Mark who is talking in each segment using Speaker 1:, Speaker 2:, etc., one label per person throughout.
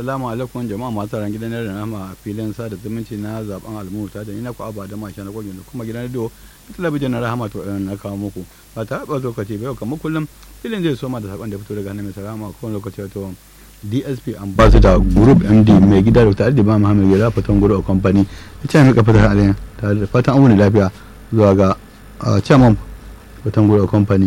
Speaker 1: Assalamu alaikum jama'a masu ran gidan da nama a filin sada zumunci na zaben almuta da ina ku aba da masha na gwagin da kuma gidan radio talabijin na rahama to na kawo muku ba ta ba lokaci ba yau kamar kullum filin zai soma da sakon da fito daga hannun mai sarama ko lokaci wato DSP ambassador group MD mai gida da tare da ba Muhammad Gida fatan gudu a company ita ne muka fitar alayin tare da fatan an wuni lafiya zuwa ga chairman fatan gudu a company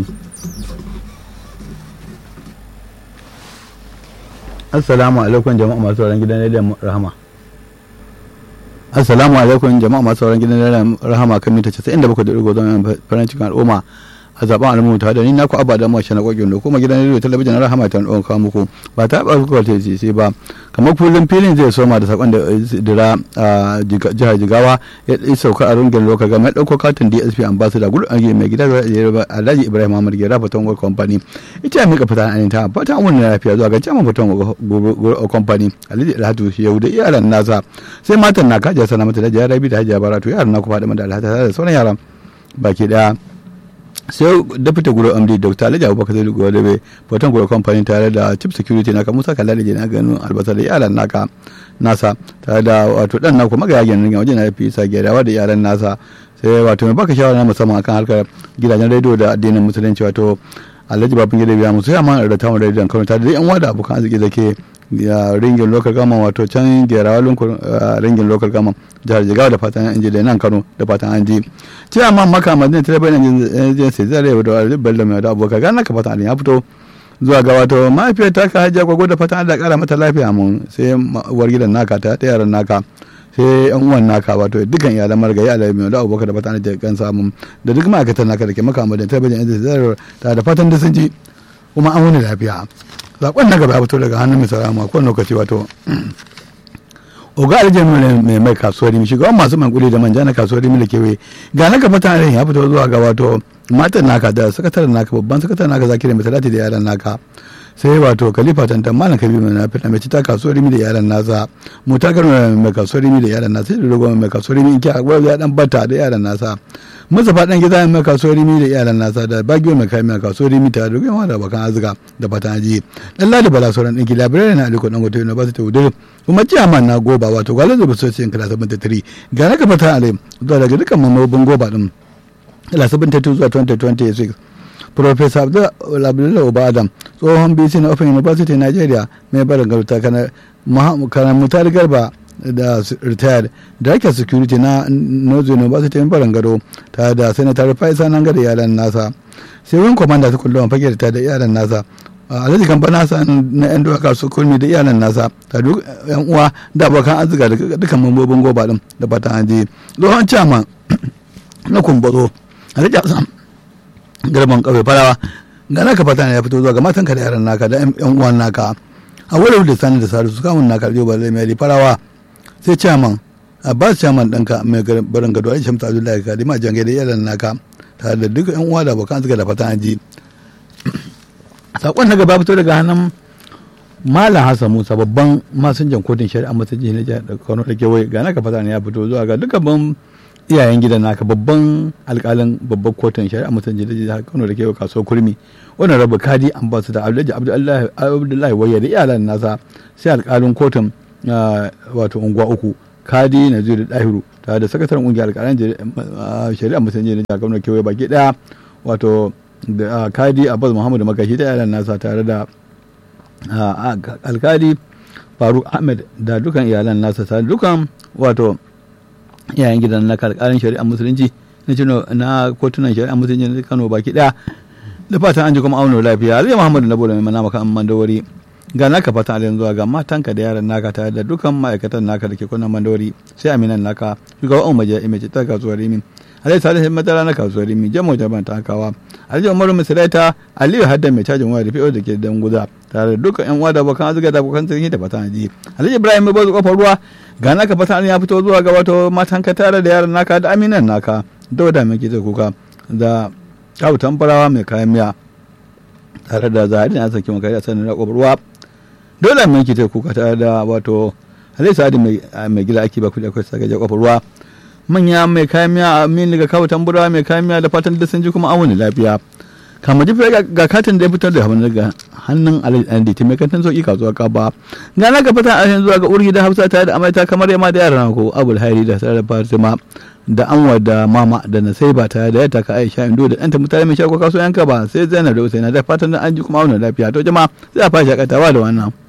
Speaker 1: assalamu alaikum jama'a masu sauran gidan rediyon rahama assalamu alaikum jama'a masu sauran gidan rediyon rahama kan mita 97 da ɗigo don farin cikin al'umma a zaben al'umma tare da ni na ku abba da mashi na kwagin da kuma gidan rediyo talabijin na rahama ta ɗan kawo muku ba ta ba ku ta sai ba kamar kullum filin zai soma da sakon da dira a jihar jigawa ya sauka a rungin lokacin gama ya ɗauko katin dsp ambassador gudu a mai gida alhaji ibrahim muhammad gera fatan gwar company ita ya mika fita a ta fatan wani lafiya zuwa ga jaman fatan gwar company alhaji alhatu yau da iyalan nasa sai matan na kajiya sana mata da jihar rabi da hajiya baratu yaran na ku faɗi da alhata da sauran yaran baki daya sai da fita guro amdi dr alhaji abubakar zai guro da bai foton guro kamfani tare da chief security naka musa kalla da na ganin albasa da yaran naka nasa tare da wato dan naku magaya gyanin wajen na fi sa gyarawa da yaran nasa sai wato mai baka shawara na musamman akan harkar gidajen rediyo da addinin musulunci wato alhaji babin gida biya musu yamma da tawon rediyon kano tare da yan wada abokan arziki da ke ya ringin local gama wato can gerawa lunkun ringin local gama jihar jigawa da fatan an ji da nan kano da fatan an ji ce amma maka madina ta bayan jin sai zare da wani bello mai da abokan gana ka fatan ya fito zuwa ga wato mahaifiyar ta ka hajiya gwagwa da fatan da kara mata lafiya mun sai uwar gidan naka ta ta yaran naka sai yan uwan naka wato dukkan iyalan margayi alai mai da abokan da fatan da kan samu da duk ma'aikatan naka da ke maka madina ta bayan jin sai ta da fatan da sun ji kuma an wuni lafiya zaɓen na gaba ya fito daga hannun mai sarama ko lokaci wato oga aljihar mai mai kasuwar rimi shugaban masu mankuli da manja na kasuwar rimi da kewaye ga na gaba tare ya fito zuwa ga wato matan naka da sakataren naka babban sakataren naka zakiri mai talati da yaran naka sai wato khalifa tantan malam kabi mai nafi na mai cita kasuwar rimi da yaran nasa mutakar mai kasuwar rimi da yaran nasa sai da dogon mai kasuwar rimi in kiya ya dan bata da yaran nasa mustapha dan gida mai kasuwar rimi da iyalan nasa da bagiyo mai kayan mai kasuwar rimi tare da yawa da bakan azuka da fatan aji dan ladi bala sauran ɗinki labirai na aliko dan gote university udur kuma ciyaman na goba wato gwalin zuba sosai in kala 73 ga na kafa ta alai zuwa daga dukkan mamobin goba din kala 72 zuwa 2026 Professor Abdullahi Oba Adam tsohon BC na Open University Nigeria mai barin garuta kana mutar garba da retired director security na north university in barin gado tare da senator faisa nan gada yaran nasa sai wani commander su kullum fage da da yaran nasa alhaji kamfa nasa na yan duwaka su kulmi da iyalan nasa ta duk yan uwa da abokan arzika da dukkan mambobin goba din da fatan an je tsohon chairman na kumbazo alhaji hassan garban kawai farawa ga naka fata ya fito zuwa ga matanka da yaran naka da yan uwan naka a wurin da sani da salisu kamun naka da ba mai farawa sai chairman abbas chairman ɗanka mai barin gado aisha mutu abdullahi ka dima jange da yaran naka tare da duk yan uwa da abokan suka da fatan ji sakon na gaba fito daga hannun malam hassan musa babban masinjan kotun shari'a masajin na jihar kano da kewaye ga naka fata ya fito zuwa ga dukkan iyayen gidan naka babban alkalin babban kotun shari'a masajin na jihar kano da kewaye kasuwar kurmi wannan rabu kadi ambassador abdullahi abdullahi wayya da iyalan nasa sai alkalin kotun wato unguwa uku kadi na zuri dahiru tare da sakataren kungiyar alkalan shari'a musulunci na jihar kano kewaye baki daya wato da kadi abbas muhammadu makashi da yaran nasa tare da alkali faruk ahmed da dukan iyalan nasa tare dukan wato yayan gidan na alkalin shari'a musulunci na cino na kotunan shari'a musulunci na kano baki daya da fatan an ji kuma auna lafiya zai muhammadu na bola mai mana maka amman dawari ga naka fatan alin zuwa ga matanka da yaran naka tare da dukan ma'aikatan naka da ke kunan mandawari sai aminan naka shugaban umar ya imace ta kasuwar rimin alai salihin madara na kasuwar rimin jamo jaban ta hakawa alhaji umaru misalaita aliyu hadda mai cajin waya da fi'o da ke dan guza tare da dukkan yan wada bakan azuga da bakan sarki da fatan aji alhaji ibrahim mai bazu kofar ruwa ga naka fatan ya fito zuwa ga wato matanka tare da yaran naka da aminan naka dauda mai ke kuka da kawo tambarawa mai kayan miya tare da zahari na saki makari a sanin na kofar ruwa dole mai ke kuka tare da wato alai sa'adi mai gida ake ba kuɗi akwai sagaje kofar ruwa manya mai kayan miya amin daga kawo tamburawa mai kayan miya da fatan da sun ji kuma awuni lafiya kama ji ga katin da ya fitar da hamar daga hannun alhaji ta mai kantin sauki kasuwa ka ba ga na ka fita a yanzu ga urgi da hafsa tare da amaita kamar yamma da yaran ko abul hairi da sarar fatima da anwa da mama da nasai ba tare da yadda ka aisha indo da ɗanta mutane mai shago kasuwa yanka ba sai zainab da usaina da fatan an ji kuma auna lafiya to jama'a sai a fara shakatawa da wannan